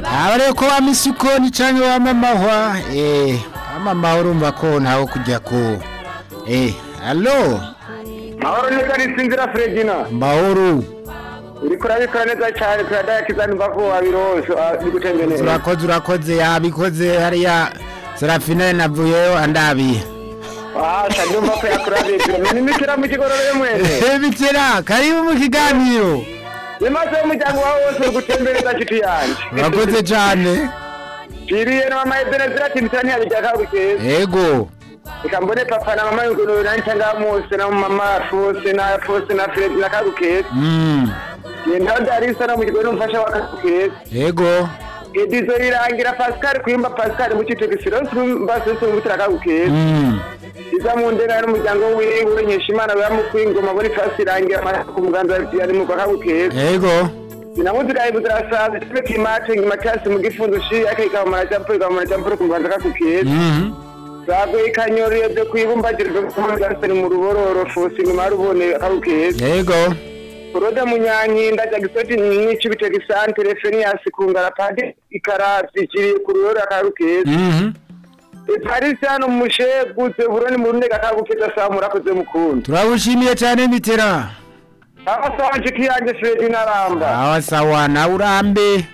aba rero ko wamisa ikoni cyangwa wamamahwa eee wamamaha urumva ko ntawe kujya ku eee alo mahoro neza nisinzira feregina mahoro uri kurabikora neza cyane turadayakiza numva ko wabirose bigutembe neza urakoze urakoze yabikoze hariya serafine navuyeyo andabiye ahasha ndumva ko yakurabiye ni imikira mu kigororero mwese bikira karibu mu kiganiro bimaze umuryango wawe wose uri gutembereza nshuti yanjye urakoze cyane piriye na mama ebenezira ati mitani hari rya kabukezi yego reka mbone papa na mama yugo nuri nanjye cyangwa mose na mama fose na fose na feredi na kabukezi Mm, ntawe darisa no mu kigo n'umufasha wa kabukezi yego edizo rirangira pascal kuyumba pascal mu cyitwa gisirosi mbasese mu butira kabukezi Mm, iza mu ndera n'umuryango wiwe nkesha imana bamukwingoma muri fasi irangira amata ku muganza yari mu kwaka bukeye yego sinamuzira ibuze arasaza cyo kimate ngimatasi mu gifunzo shi yake ka mara jampo ka mara jampo ku muganza ka kukiye Mm, zago ikanyoriye byo kwibumbagira byo kumugasa mu rubororo fosi mu marubone ka kukiye yego Rode munyanyi ndaja gisoti n'icyo bitega isantere fenias kungara pande ikarazi kiri ku rurora ka kukiye Mhm, Paris hano musheguze buroni mu runega ka kukiye samura koze mukunda turagushimiye cyane mitera Abasawa nshuti yanjye Fredi Naramba awa sawa nawe urambe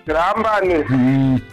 turambane Mm,